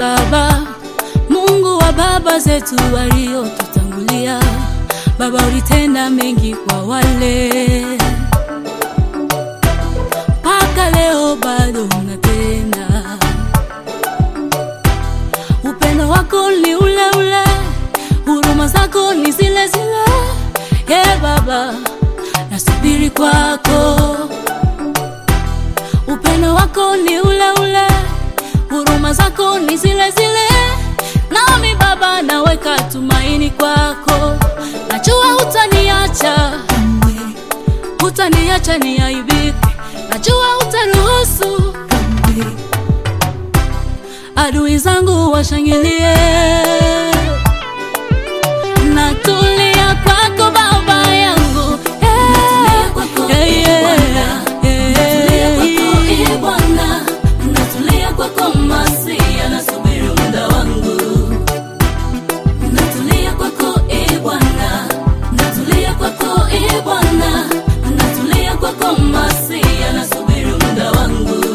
Baba, Mungu wa baba zetu waliotutangulia. Baba, ulitenda mengi kwa wale, mpaka leo bado unatenda. Upendo wako ni ule ule, huruma zako ni zile zile. Ye Baba, nasubiri kwako. Upendo wako ni ule ule, huruma zako ni zile zile. Nami Baba, naweka tumaini kwako, najua hutaniacha, hutaniacha niaibike, najua hutaruhusu adui zangu washangilie. Natulia kwako Baba yangu, Natulia kwako, Eh, eh, eh, Bwana. eh, Natulia kwako, eh, Bwana. Natulia kwako Masia, nasubiri muda wangu. Natulia kwako, eh, Bwana. Natulia kwako, eh, Bwana. Natulia kwako Masia, nasubiri muda wangu.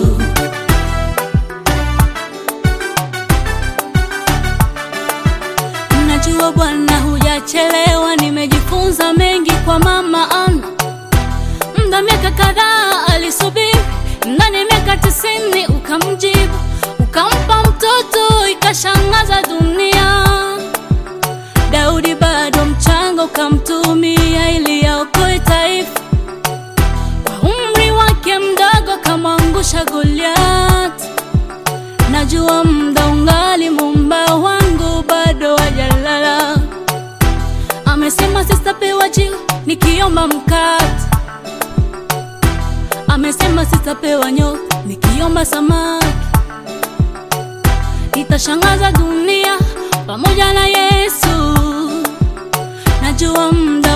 Najua Bwana hujachelewa, nimejifunza mengi kwa mama Ana. Muda miaka kadhaa alisubiri, ndani ya miaka tisini ukamjibu, ukampa mtoto, ikashangaza dunia. Daudi bado mchanga, ukamtumia ili aokoe taifa. Kwa umri wake mdogo, akamwangusha Goliathi. Najua muda ungali, Muumba wangu bado hajalala. Amesema sitapewa jiwe nikiomba mkate, amesema sitapewa nyoka nikiomba samaki. Nitashangaza dunia pamoja na Yesu. Najua muda